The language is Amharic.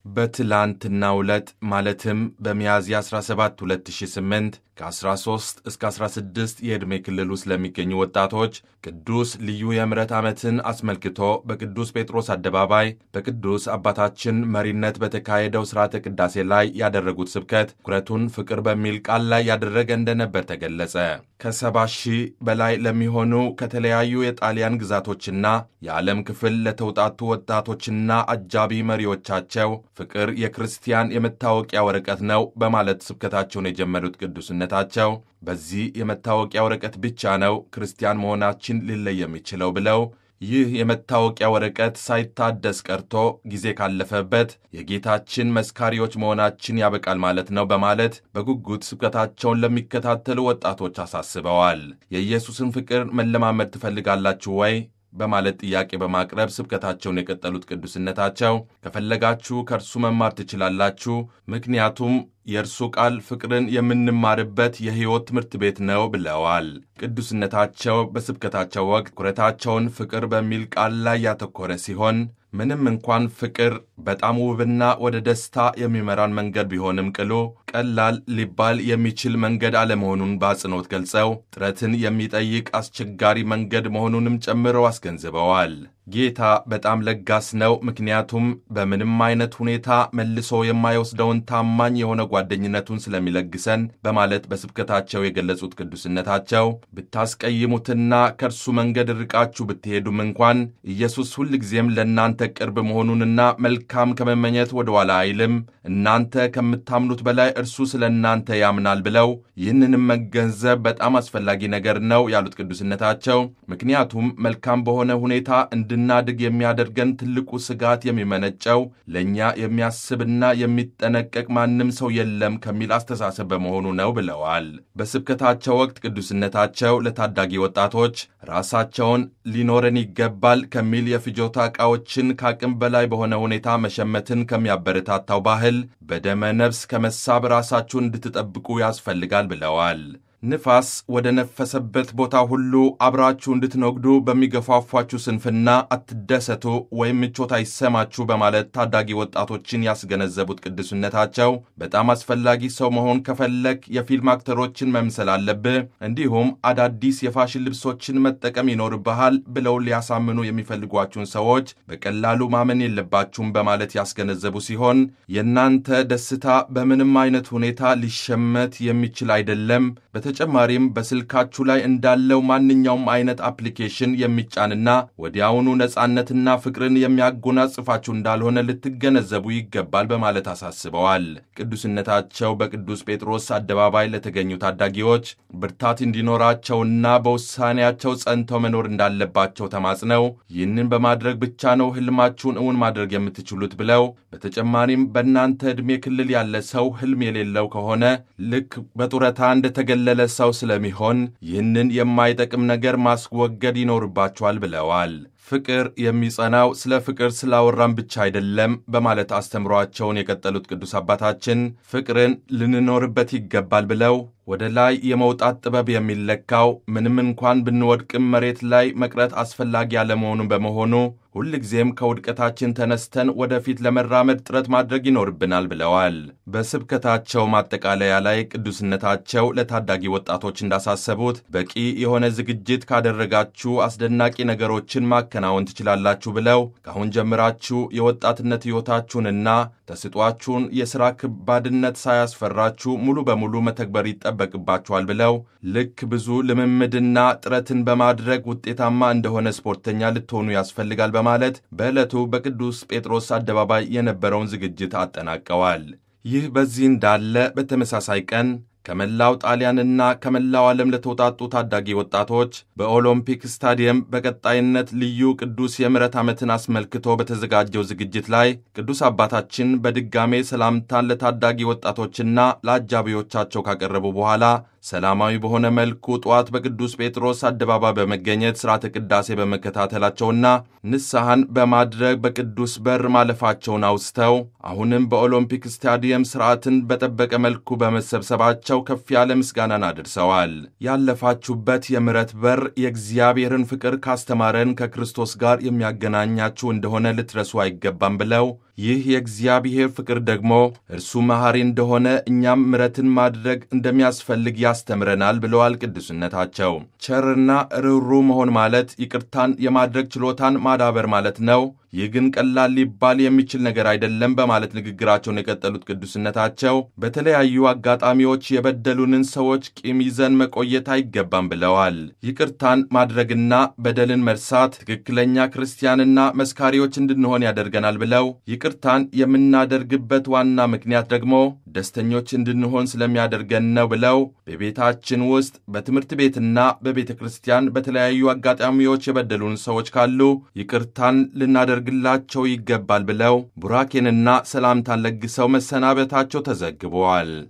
በትላንትናው ዕለት ማለትም በሚያዝያ 17 2008 ከ13 እስከ 16 የዕድሜ ክልል ውስጥ ለሚገኙ ወጣቶች ቅዱስ ልዩ የምሕረት ዓመትን አስመልክቶ በቅዱስ ጴጥሮስ አደባባይ በቅዱስ አባታችን መሪነት በተካሄደው ሥርዓተ ቅዳሴ ላይ ያደረጉት ስብከት ትኩረቱን ፍቅር በሚል ቃል ላይ ያደረገ እንደነበር ተገለጸ። ከሰባ ሺህ በላይ ለሚሆኑ ከተለያዩ የጣሊያን ግዛቶችና የዓለም ክፍል ለተውጣጡ ወጣቶችና አጃቢ መሪዎቻቸው ፍቅር የክርስቲያን የመታወቂያ ወረቀት ነው በማለት ስብከታቸውን የጀመሩት ቅዱስነታቸው በዚህ የመታወቂያ ወረቀት ብቻ ነው ክርስቲያን መሆናችን ሊለይ የሚችለው ብለው ይህ የመታወቂያ ወረቀት ሳይታደስ ቀርቶ ጊዜ ካለፈበት የጌታችን መስካሪዎች መሆናችን ያበቃል ማለት ነው በማለት በጉጉት ስብከታቸውን ለሚከታተሉ ወጣቶች አሳስበዋል። የኢየሱስን ፍቅር መለማመድ ትፈልጋላችሁ ወይ? በማለት ጥያቄ በማቅረብ ስብከታቸውን የቀጠሉት ቅዱስነታቸው ከፈለጋችሁ ከእርሱ መማር ትችላላችሁ፣ ምክንያቱም የእርሱ ቃል ፍቅርን የምንማርበት የሕይወት ትምህርት ቤት ነው ብለዋል። ቅዱስነታቸው በስብከታቸው ወቅት ትኩረታቸውን ፍቅር በሚል ቃል ላይ ያተኮረ ሲሆን ምንም እንኳን ፍቅር በጣም ውብና ወደ ደስታ የሚመራን መንገድ ቢሆንም ቅሉ ቀላል ሊባል የሚችል መንገድ አለመሆኑን በአጽንኦት ገልጸው ጥረትን የሚጠይቅ አስቸጋሪ መንገድ መሆኑንም ጨምረው አስገንዝበዋል። ጌታ በጣም ለጋስ ነው፣ ምክንያቱም በምንም አይነት ሁኔታ መልሶ የማይወስደውን ታማኝ የሆነ ጓደኝነቱን ስለሚለግሰን በማለት በስብከታቸው የገለጹት ቅዱስነታቸው ብታስቀይሙትና ከእርሱ መንገድ ርቃችሁ ብትሄዱም እንኳን ኢየሱስ ሁልጊዜም ለእናንተ ቅርብ መሆኑንና መልካም ከመመኘት ወደ ኋላ አይልም፣ እናንተ ከምታምኑት በላይ እርሱ ስለ እናንተ ያምናል ብለው ይህንንም መገንዘብ በጣም አስፈላጊ ነገር ነው ያሉት ቅዱስነታቸው ምክንያቱም መልካም በሆነ ሁኔታ እንድናድግ የሚያደርገን ትልቁ ስጋት የሚመነጨው ለእኛ የሚያስብና የሚጠነቀቅ ማንም ሰው የለም ከሚል አስተሳሰብ በመሆኑ ነው ብለዋል። በስብከታቸው ወቅት ቅዱስነታቸው ለታዳጊ ወጣቶች ራሳቸውን ሊኖረን ይገባል ከሚል የፍጆታ ዕቃዎችን ከአቅም በላይ በሆነ ሁኔታ መሸመትን ከሚያበረታታው ባህል በደመ ነፍስ ከመሳብ ራሳችሁን እንድትጠብቁ ያስፈልጋል ብለዋል። ንፋስ ወደ ነፈሰበት ቦታ ሁሉ አብራችሁ እንድትነጉዱ በሚገፋፏችሁ ስንፍና አትደሰቱ ወይም ምቾት አይሰማችሁ በማለት ታዳጊ ወጣቶችን ያስገነዘቡት ቅዱስነታቸው በጣም አስፈላጊ ሰው መሆን ከፈለግ የፊልም አክተሮችን መምሰል አለብህ፣ እንዲሁም አዳዲስ የፋሽን ልብሶችን መጠቀም ይኖርብሃል ብለው ሊያሳምኑ የሚፈልጓችሁን ሰዎች በቀላሉ ማመን የለባችሁም በማለት ያስገነዘቡ ሲሆን የእናንተ ደስታ በምንም አይነት ሁኔታ ሊሸመት የሚችል አይደለም በተጨማሪም በስልካችሁ ላይ እንዳለው ማንኛውም አይነት አፕሊኬሽን የሚጫንና ወዲያውኑ ነጻነትና ፍቅርን የሚያጎናጽፋችሁ እንዳልሆነ ልትገነዘቡ ይገባል በማለት አሳስበዋል። ቅዱስነታቸው በቅዱስ ጴጥሮስ አደባባይ ለተገኙ ታዳጊዎች ብርታት እንዲኖራቸውና በውሳኔያቸው ጸንተው መኖር እንዳለባቸው ተማጽነው ይህንን በማድረግ ብቻ ነው ህልማችሁን እውን ማድረግ የምትችሉት ብለው በተጨማሪም በእናንተ ዕድሜ ክልል ያለ ሰው ህልም የሌለው ከሆነ ልክ በጡረታ እንደተገለለ ሰው ስለሚሆን ይህንን የማይጠቅም ነገር ማስወገድ ይኖርባቸዋል ብለዋል። ፍቅር የሚጸናው ስለ ፍቅር ስላወራን ብቻ አይደለም በማለት አስተምሯቸውን የቀጠሉት ቅዱስ አባታችን ፍቅርን ልንኖርበት ይገባል ብለው ወደ ላይ የመውጣት ጥበብ የሚለካው ምንም እንኳን ብንወድቅም መሬት ላይ መቅረት አስፈላጊ ያለመሆኑን በመሆኑ ሁልጊዜም ከውድቀታችን ተነስተን ወደፊት ለመራመድ ጥረት ማድረግ ይኖርብናል ብለዋል። በስብከታቸው ማጠቃለያ ላይ ቅዱስነታቸው ለታዳጊ ወጣቶች እንዳሳሰቡት በቂ የሆነ ዝግጅት ካደረጋችሁ አስደናቂ ነገሮችን ማከናወን ትችላላችሁ ብለው ከአሁን ጀምራችሁ የወጣትነት ሕይወታችሁንና ተስጧችሁን የሥራ ከባድነት ሳያስፈራችሁ ሙሉ በሙሉ መተግበር ይጠበቅባችኋል ብለው ልክ ብዙ ልምምድና ጥረትን በማድረግ ውጤታማ እንደሆነ ስፖርተኛ ልትሆኑ ያስፈልጋል በማለት በዕለቱ በቅዱስ ጴጥሮስ አደባባይ የነበረውን ዝግጅት አጠናቀዋል። ይህ በዚህ እንዳለ በተመሳሳይ ቀን ከመላው ጣሊያንና ከመላው ዓለም ለተውጣጡ ታዳጊ ወጣቶች በኦሎምፒክ ስታዲየም በቀጣይነት ልዩ ቅዱስ የምሕረት ዓመትን አስመልክቶ በተዘጋጀው ዝግጅት ላይ ቅዱስ አባታችን በድጋሜ ሰላምታን ለታዳጊ ወጣቶችና ለአጃቢዎቻቸው ካቀረቡ በኋላ ሰላማዊ በሆነ መልኩ ጠዋት በቅዱስ ጴጥሮስ አደባባይ በመገኘት ሥርዓተ ቅዳሴ በመከታተላቸውና ንስሐን በማድረግ በቅዱስ በር ማለፋቸውን አውስተው አሁንም በኦሎምፒክ ስታዲየም ሥርዓትን በጠበቀ መልኩ በመሰብሰባቸው ከፍ ያለ ምስጋናን አድርሰዋል። ያለፋችሁበት የምሕረት በር የእግዚአብሔርን ፍቅር ካስተማረን ከክርስቶስ ጋር የሚያገናኛችሁ እንደሆነ ልትረሱ አይገባም ብለው ይህ የእግዚአብሔር ፍቅር ደግሞ እርሱ መሐሪ እንደሆነ እኛም ምሕረትን ማድረግ እንደሚያስፈልግ ያስተምረናል ብለዋል ቅዱስነታቸው። ቸርና ርኅሩህ መሆን ማለት ይቅርታን የማድረግ ችሎታን ማዳበር ማለት ነው። ይህ ግን ቀላል ሊባል የሚችል ነገር አይደለም በማለት ንግግራቸውን የቀጠሉት ቅዱስነታቸው በተለያዩ አጋጣሚዎች የበደሉንን ሰዎች ቂም ይዘን መቆየት አይገባም ብለዋል። ይቅርታን ማድረግና በደልን መርሳት ትክክለኛ ክርስቲያንና መስካሪዎች እንድንሆን ያደርገናል ብለው ይቅርታን የምናደርግበት ዋና ምክንያት ደግሞ ደስተኞች እንድንሆን ስለሚያደርገን ነው ብለው በቤታችን ውስጥ በትምህርት ቤትና በቤተ ክርስቲያን በተለያዩ አጋጣሚዎች የበደሉን ሰዎች ካሉ ይቅርታን ልናደርግ ግላቸው ይገባል ብለው ቡራኬንና ሰላምታን ለግሰው መሰናበታቸው ተዘግበዋል።